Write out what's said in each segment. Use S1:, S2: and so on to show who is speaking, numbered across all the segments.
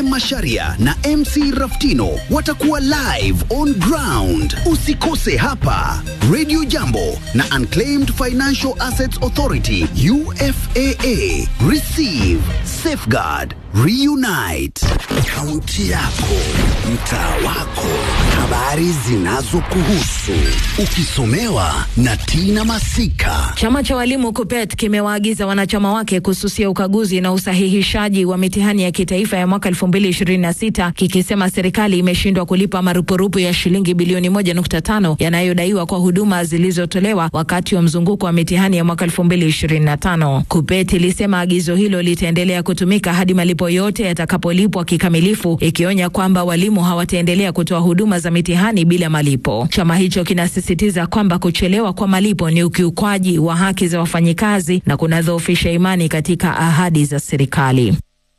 S1: Mwende Masharia na MC Raftino watakuwa live on ground. Usikose hapa Radio Jambo na Unclaimed Financial Assets Authority UFAA. Receive, safeguard, reunite. Kaunti yako, mtaa wako, habari zinazokuhusu, ukisomewa na Tina Masika.
S2: Chama cha walimu KUPPET kimewaagiza wanachama wake kususia ukaguzi na usahihishaji wa mitihani ya kitaifa ya mwaka 2026 kikisema serikali imeshindwa kulipa marupurupu ya shilingi bilioni 1.5 yanayodaiwa kwa huduma zilizotolewa wakati wa mzunguko wa mitihani ya mwaka 2025. KUPPET ilisema agizo hilo litaendelea kutumika hadi malipo yote yatakapolipwa kikamilifu, ikionya kwamba walimu hawataendelea kutoa huduma za mitihani bila malipo. Chama hicho kinasisitiza kwamba kuchelewa kwa malipo ni ukiukwaji wa haki za wafanyikazi na kunadhoofisha imani katika ahadi za serikali.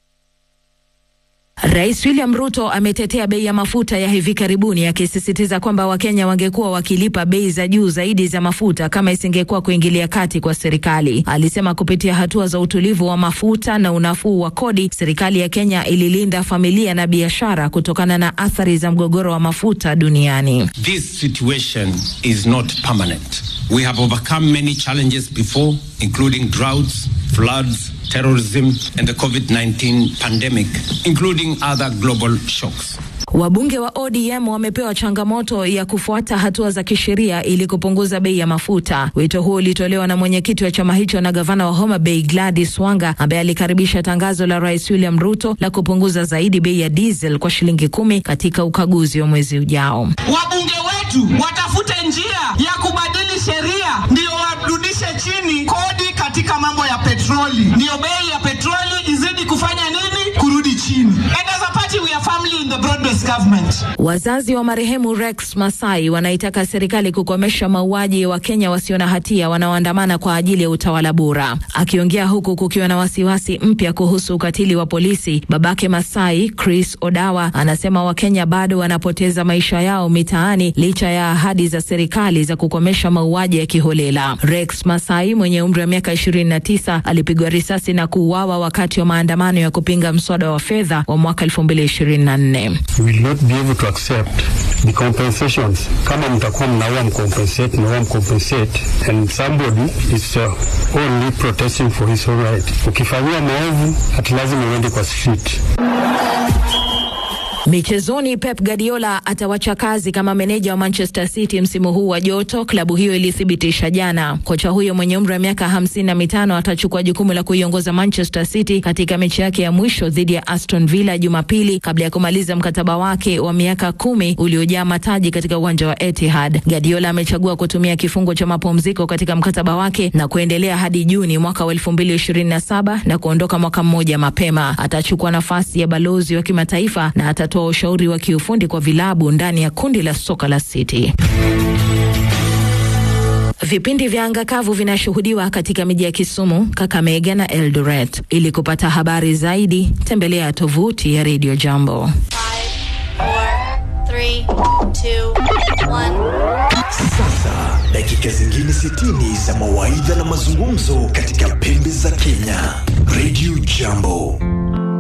S2: Rais William Ruto ametetea bei ya mafuta ya hivi karibuni akisisitiza kwamba Wakenya wangekuwa wakilipa bei za juu zaidi za mafuta kama isingekuwa kuingilia kati kwa serikali. Alisema kupitia hatua za utulivu wa mafuta na unafuu wa kodi, serikali ya Kenya ililinda familia na biashara kutokana na athari za mgogoro wa mafuta duniani.
S3: This situation is not permanent. We have overcome many challenges before, including droughts, floods, terrorism, and the COVID 19 pandemic, including other global shocks.
S2: Wabunge wa ODM wamepewa changamoto ya kufuata hatua za kisheria ili kupunguza bei ya mafuta. Wito huo ulitolewa na mwenyekiti wa chama hicho na gavana wa Homa Bay Gladys Wanga, ambaye alikaribisha tangazo la Rais William Ruto la kupunguza zaidi bei ya diesel kwa shilingi kumi katika ukaguzi wa mwezi ujao.
S4: Wabunge wetu watafute njia ya kubadili sheria ndio warudishe chini kodi katika mambo ya petroli, ndio bei ya petroli izidi kufanya nini? Kurudi chini. And as a party we are firmly in the broad-based government.
S2: Wazazi wa marehemu Rex Masai wanaitaka serikali kukomesha mauaji ya Wakenya wasio na hatia wanaoandamana kwa ajili ya utawala bora. Akiongea huku kukiwa na wasiwasi mpya kuhusu ukatili wa polisi, babake Masai Chris Odawa anasema Wakenya bado wanapoteza maisha yao mitaani licha ya ahadi za serikali za kukomesha mauaji ya kiholela. Rex Masai mwenye umri wa miaka 29 alipigwa risasi na kuuawa wakati wa maandamano ya kupinga mswada wa fedha wa mwaka 2024.
S5: We will not be able to accept the compensations. Kama mtakuwa mnaua mcompensate, mnaua mcompensate and somebody is uh, only protesting for his own right. Ukifanyia maovu, hati lazima uende kwa street.
S2: Michezoni, Pep Guardiola atawacha kazi kama meneja wa Manchester City msimu huu wa joto, klabu hiyo ilithibitisha jana. Kocha huyo mwenye umri wa miaka hamsini na mitano atachukua jukumu la kuiongoza Manchester City katika mechi yake ya mwisho dhidi ya Aston Villa Jumapili, kabla ya kumaliza mkataba wake wa miaka kumi uliojaa mataji katika uwanja wa Etihad. Guardiola amechagua kutumia kifungo cha mapumziko katika mkataba wake na kuendelea hadi Juni mwaka wa elfu mbili ishirini na saba na kuondoka mwaka mmoja mapema. Atachukua nafasi ya balozi wa kimataifa na atatoa ushauri wa kiufundi kwa vilabu ndani ya kundi la soka la City. Vipindi vya anga kavu vinashuhudiwa katika miji ya Kisumu, Kakamega na Eldoret. Ili kupata habari zaidi, tembelea tovuti ya Radio Jambo.
S6: Three, two, one.
S7: Sasa dakika zingine 60 za mawaidha na mazungumzo katika pembe za Kenya. Radio Jambo.